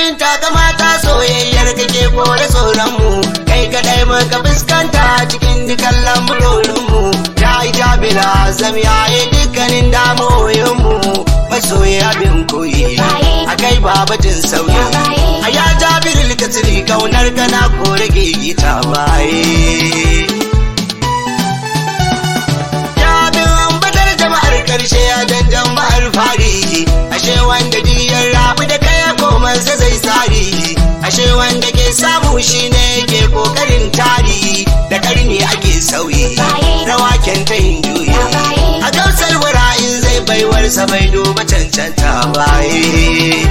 abin takamata soyayyar kake kore tsoron mu kai kadai muka fuskanta cikin dukan lamurorin mu ya yi jabila azam ya yi dukkanin damoyin mu masoyi abin koyi a kai babatin sauyi a ya jabir katsiri kaunar kana kore gigita baye karshe ya dandan bahar fari ashe wanda diyar rabu da kaya komansa zai tsari ashe wanda ke samu shine ke kokarin tari da karni ake sauyi rawa ta yin juyi a gausar in zai baiwarsa bai duba cancanta baye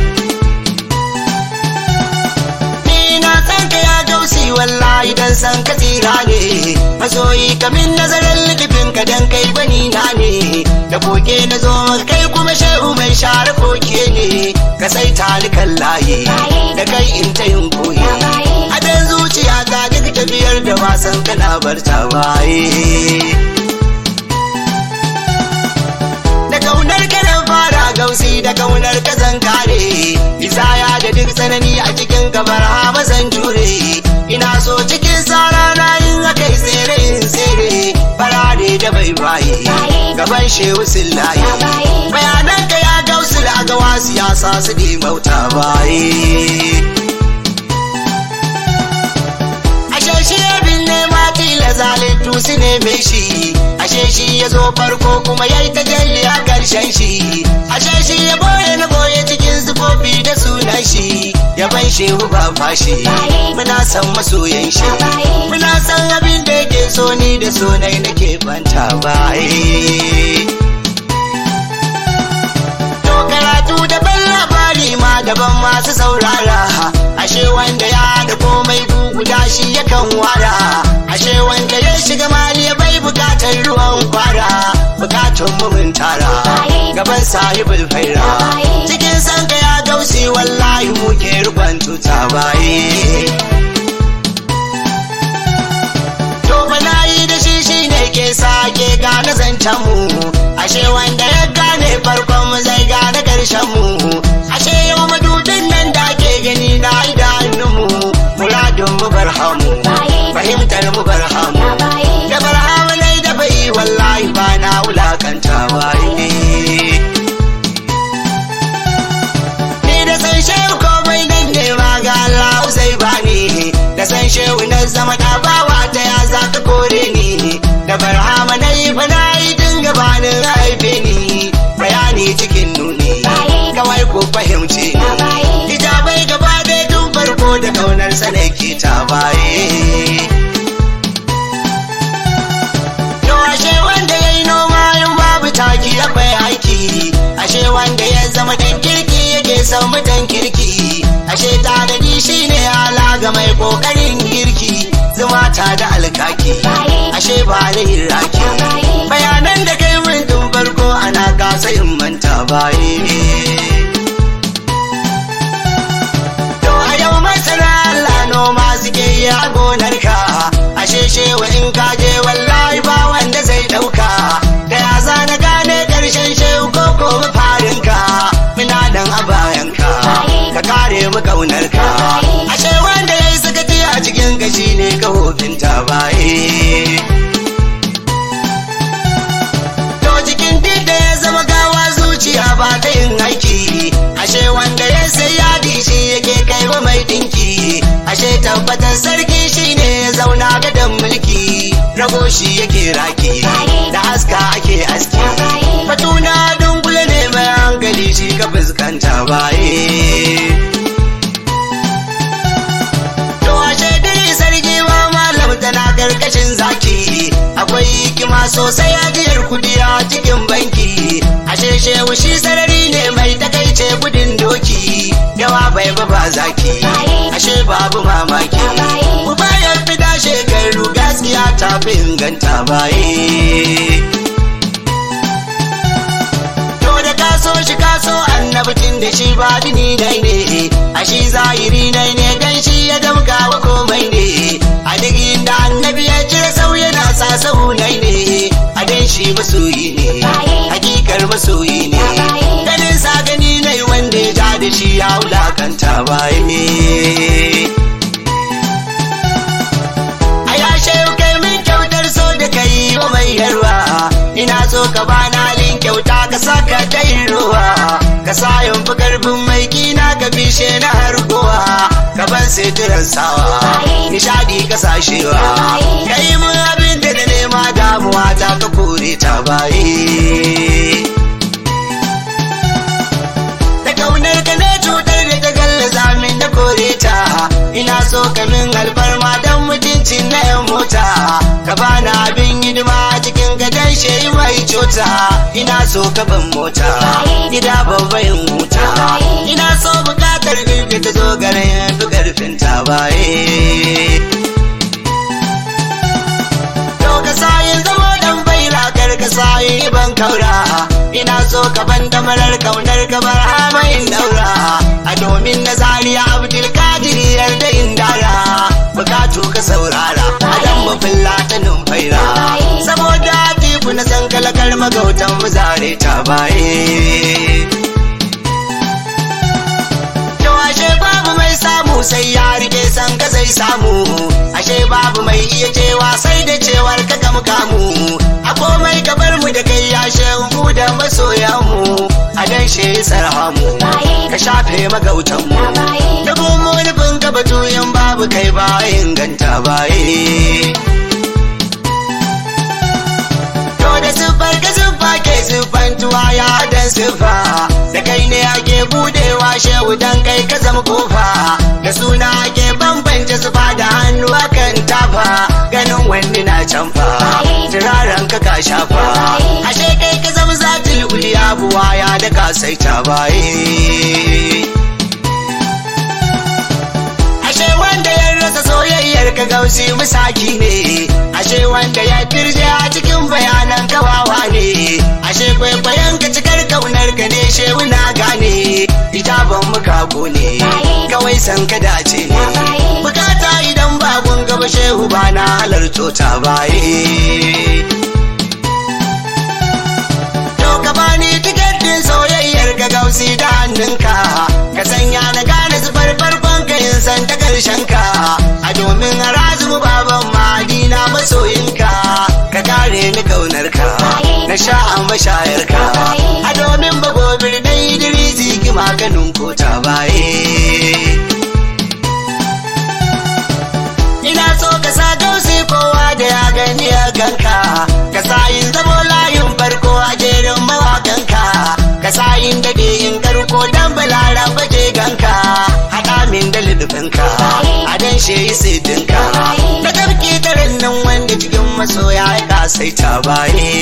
wallahi dan san ka tsira ne masoyi kamin nazarin likifin ka dan kai bani na ne da koke na zo kai kuma shehu mai share koke ne ka sai talikan layi da kai in ta yin koyi a dan zuciya ta duk tafiyar da wasan kana barta baye da kaunar kana fara gausi da kaunar ka zan kare isaya da duk tsanani a cikin gabar ha zan jure ina so cikin tsara na yin akai tsere in tsere farare da bai baye gaban shehu sillaye bayanan ka ya gausu da agawa siyasa su di mauta baye ashe shi abin nema tila zalittu su neme shi ashe shi ya zo farko kuma ya yi tajalli a karshen shi ashe shi ya boye na boye cikin zufofi da sunan shi yaban shehu ba fashi muna san masoyan shi muna san abin da yake so ni da sonai nake banta baye to karatu daban labari ma daban masu saurara ashe wanda ya da komai guguda shi yakan wara ashe wanda ya shiga mali ya bai bukatar ruwan kwara bukatun mu mun tara gaban sahibul faira cikin sanka ya gausi wallahi muke rukun tuta baye to bana yi da shi shi ne ke sake gane zancen mu ashe wanda ya gane farkon mu zai gane karshen mu ashe yau madudin nan da ke gani na idanun mu muradun mu barhamu fahimtar mu barhamu da barhamu nai da bai wallahi ba na wulakanta waye ni da san shehu komai nan ne ma ga Allah zai bani da san shehu na zama da bawa ta ya za ka kore ni da barhama na yi fa na yi dinga bani haife ni bayani cikin nuni kawai ko fahimce ni hijabai gaba ɗaya tun farko da kaunar sa ke ta baye To ashe wanda ya yi noma yin babu taki akwai aiki, ashe wanda ya zama dan kirki yake son mutan kirki, ashe tanadi shi ne ala ga mai kokarin girki, zuma ta da alkaki, ashe ba da raki. Bayanan da kai mun tun farko ana kasa in manta baye. To a yau masana Allah noma suke yi a gonarka, ashe shewa in ka je wallahi ba wanda zai ɗauka. Da ya zana gane ƙarshen shehu ko ko mafarinka, muna nan a bayanka, ka kare mu ƙaunarka. Ashe wanda ya yi sakati a cikin gashi ne ka hofinta baye. To cikin duk da ya zama gawa zuciya ba ta yin aiki ashe wanda ya sai yadi shi yake kai wa mai dinki ashe tabbatar sarki shine ya zauna gadon mulki rago shi yake raki da haska ake aski batuna dungule ne mai hankali shi ka fuskanta baye To ashe dai sarki ma malam tana karkashin zaki akwai hikima sosai ajiyar kudi a cikin banki ashe shehu shi sarari ne mai takaice gudun doki yawa bai ba ba zaki ashe babu mamaki ku bayan fida shekaru gaskiya ta fi inganta baye To da kaso shi kaso annabitin da shi ba dini dai ne a shi zahiri dai ne dan shi ya damka wa komai ne a duk inda annabi ya cire sau yana sa sau nai ne a dan shi masoyi ne hakikar masoyi ne ganin sa gani ne wanda ya ja da shi ya wulakanta baye a yashe kai min kyautar so da kai wa mai yarwa ina so ka bani halin kyauta ka saka dai ruwa ka sa yin fi karfin mai kina ka bishe na harkowa ka ban sitiran sawa nishadi ka sashewa ka yi mun abin da na nema damuwa ta ka kore ta baye da kaunar ka ne cutar da ta gallaza min na kore ta ina so ka min alfarma don mutuncin na yan mota ka bani abin hidima cikin gadon shehi mai cuta ina so ka ban mota gida babban huta ina so bukatar girki ta zo garin fi karfin ta baye to ka sayin zama dan baila kar ka sayi ban kaura ina so ka ban damarar kaunar ka bar hamayin daura a domin na zariya abdul kadir yarda in dara bukatu ka saurara a dan mafin latanin faira saboda tiku na san kalakar magautan mu zare ta baye To ashe babu mai samu sai ya rike san ka zai samu ashe babu mai iya cewa sai da cewar ka gam kamu a komai ka bar mu da kai ya mu da masoyan mu a dan shi sarhamu ka shafe magautan mu da mu nufin ka batuyin babu kai ba inganta baye To da siffar ka siffa ke siffantuwa ya dan siffa da kai ne ake budewa shehu dan kai ka zama kofa da suna ake bambance zuba da hannu akan tafa ganin wani na canfa turaren ka ka shafa ashe kai ka zama zatil uliya buwa ya da ka sai ta baye ashe wanda ya rasa soyayyar ka gausi musaki ne ashe wanda ya firje a cikin bayanan kawawa ne ashe kwaikwayon ka cikar kaunar ka ne shehu na gane itaban muka ne kawai san ka dace ne bukata idan bagun gaba shehu ba na halarto ta baye To ka bani tiketin soyayyar ka gausi da hannunka ka sanya na gane zubar farkon ka yin san ta karshen ka a domin harazu baban madina masoyinka ka kare ni kaunar ka na sha a mashayar ka a domin bagobir na idrisi ki maganin ko ta baye ina so ka sa gausi kowa da ya gani ya ganka ka sa yin zamo layin farko a jerin mawakanka ka sa yin dade yin karko dan balara baje ganka haɗa min da ludufinka a dan shehi sidinka da tafki tarin nan wanda cikin masoya ya kasaita baye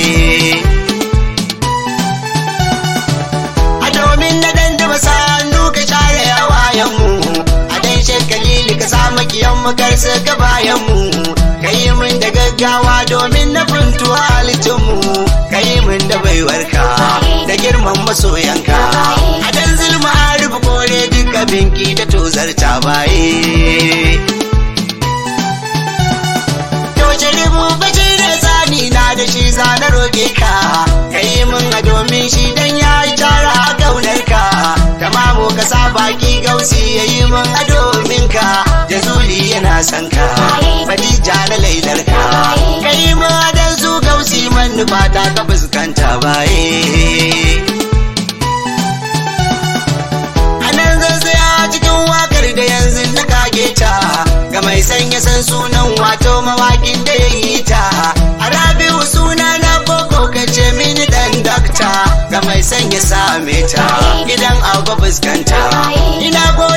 a domin na dandama sa hannu ka share yawayen mu a dan shekalili ka sa makiyan mu kar su ga bayan mu ka yi min da gaggawa domin na funtu halittun mu ka yi min da baiwarka da girman masoyanka a dan zulma a rufe kore duka binki da tozarta baye To sharibu bace da tsani na da shi za na roƙe ka ka yi min a domin shi dan ya yi tara a kaunar ka tamamu ka sa baki gausi ya yi min a domin ka jazuli yana son ka fadija na lailar ka ka yi min a dan su gausi manufa ta ka fuskanta baye A nan zan tsaya cikin wakar da yanzu na kage ta ga mai sanya san sunan wato mawakin da ya yi ta a rabi'u suna na koko kace mini dan dakta ga mai sanya same ta idan agwa fuskanta ina go